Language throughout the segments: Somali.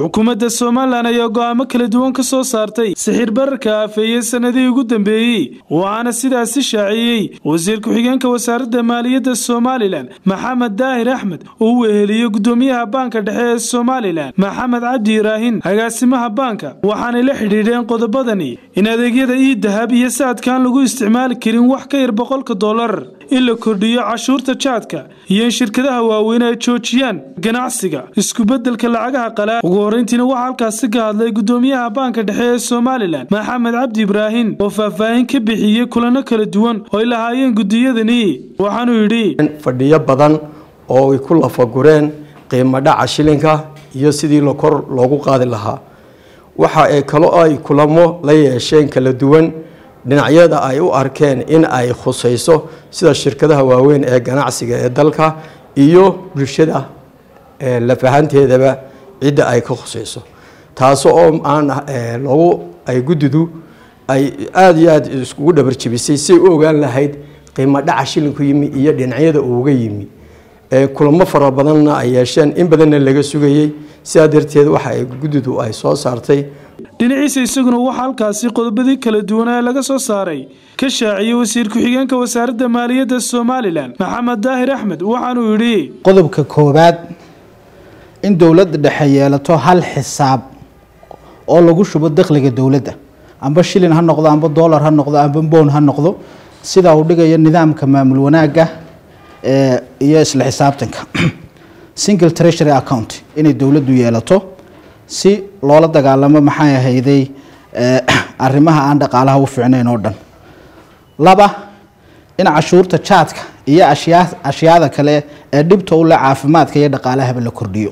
xukuumadda somalilan ayaa go'aamo kala duwan ka soo saartay sixir bararka aafeeyey sannadihii ugu dambeeyey waxaana sidaasi shaaciyey wasiir ku-xigeenka wasaaradda maaliyadda somalilan maxamed daahir axmed oo u weheliyey gudoomiyaha baanka dhexe ee somalilan maxamed cabdi iraahin agaasimaha baanka waxaanay la xidhiidheen qodobadani in adeegyada ii dahab iyo saadkaan lagu isticmaali karin wax ka yar boqolka dollar in la kordhiyo cashuurta jaadka iyo in shirkadaha waaweyn ay joojiyaan ganacsiga iskubedelka lacagaha qalaa ugu horreyntiina waxaa halkaasi ka hadlay gudoomiyaha baanka dhexe ee somalilan maxamed cabdi ibraahin oo faahfaahin ka bixiyey kulano kala duwan oo ay lahaayeen gudiyadani waxaanuu yidhi fadhiyo badan oo ay ku lafagureen qiimo dhaca shilinka iyo sidii kor loogu qaadi lahaa waxa ay kalo ay kulamo la yeesheen kala duwan dhinacyada ay u arkeen in ay khusayso sida shirkadaha waaweyn ee ganacsiga ee dalka iyo bulshada lafahanteedaba cidda ay ka khusayso taas oo aan lagu ay guddidu ay aada iyo aada iskugu dhabarjebisay siay u ogaan lahayd qiimo dhaca shilinku yimi iyo dhinacyada uuga yimi kulamo fara badanna ay yeesheen in badanna laga sugayey sidaa darteed waxa ay guddidu ay soo saartay dhinaciisa isaguna waxaa halkaasi qodobadii kala duwan ee laga soo saaray ka shaaciyey wasiir ku-xigeenka wasaaradda maaliyadda somalilan maxamed daahir axmed waxaanuu yidhi qodobka koowaad in dowladda dhexe yeelato hal xisaab oo lagu shubo dakhliga dowladda amba shilin ha noqdo amba dollar ha noqdo amba bown ha noqdo sidaa uu dhigayo nidaamka maamul wanaagga iyo isla xisaabtanka single treasury account inay dowladdu yeelato si loola dagaalamo maxay ahayday arrimaha aan dhaqaalaha u fiicnayn oo dhan laba in cashuurta jaadka iyo ashyaa ashyaada kale ee dhibta u leh caafimaadka iyo dhaqaalahaba la kordhiyo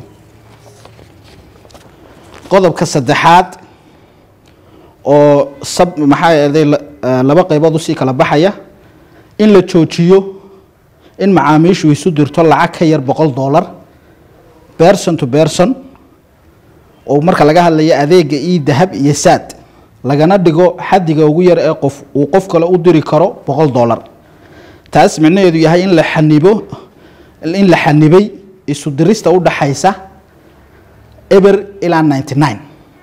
qodobka saddexaad oo sab maxaa ahday laba qaybood usii kala baxaya in la joojiyo in macaamiishu isu dirto lacag ka yar boqol dollar berson to berson oo marka laga hadlayo adeega io dahab iyo saad lagana dhigo xadiga ugu yar ee qof uu qof kale u diri karo boqol dollar taas micnaheedu yahay in la xanibo in la xanibay isu dirista u dhaxaysa eber ilaa ninety nine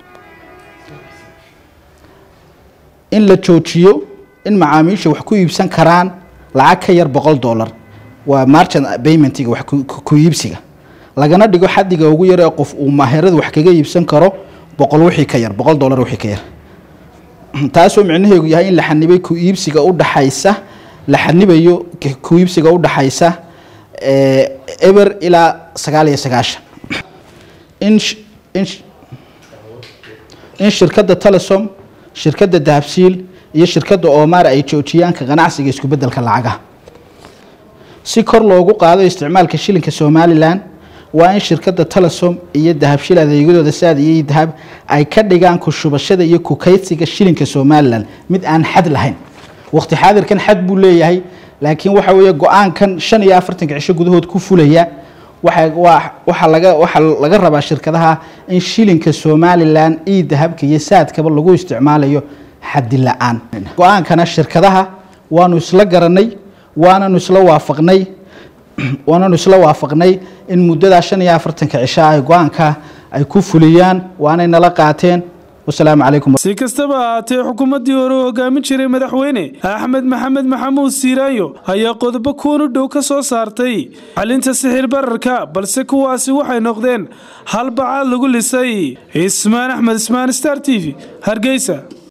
in la joojiyo in macaamiisha wax ku iibsan karaan lacag ka yar boqol dollar waa marchant paymentiga wax ku iibsiga lagana dhigo xadiga ugu yar ee qof uu maahirada wax kaga iibsan karo boqol wixii ka yar boqol dollar wixii ka yar taasoo micnaheedu yahay in la xanibay ku iibsiga u dhaxaysa la xanibayo ku iibsiga u dhaxaysa eber ilaa sagaal iyo sagaashan in in in shirkadda telesom shirkadda dahabsiil iyo shirkadda omar ay joojiyaanka ganacsiga isku bedelka lacagaha si kor loogu qaado isticmaalka shilinka somalilan waa in shirkadda telesom iyo dahabshil adeegyadooda saad iyo dahab ay ka dhigaan ku shubashada iyo kukaysiga shilinka somalilan mid aan xad lahayn waqti xaadirkan xad buu leeyahay laakiin waxa weeye go-aankan shan iyo afartanka cisho gudahood ku fulaya waxa laga waxaa laga rabaa shirkadaha in shilinka somalilan io dahabka iyo saadkaba lagu isticmaalayo xadi la-aan go-aankana shirkadaha waanu isla garanay waananu isla waafaqnay waananu isla waafaqnay in muddadaa shan iyo afartanka cisho ay go-aanka ay ku fuliyaan waanay nala qaateen wasalaamu calaykum si kastaba ahaatee xukuumaddii hore u hogaamin jiray madaxweyne axmed maxamed maxamuud siiraayo ayaa qodobo kuwan u dhow ka soo saartay xalinta sixir bararka balse kuwaasi waxay noqdeen hal bacaad lagu lisay ismaan axmed ismaan star t v hargeysa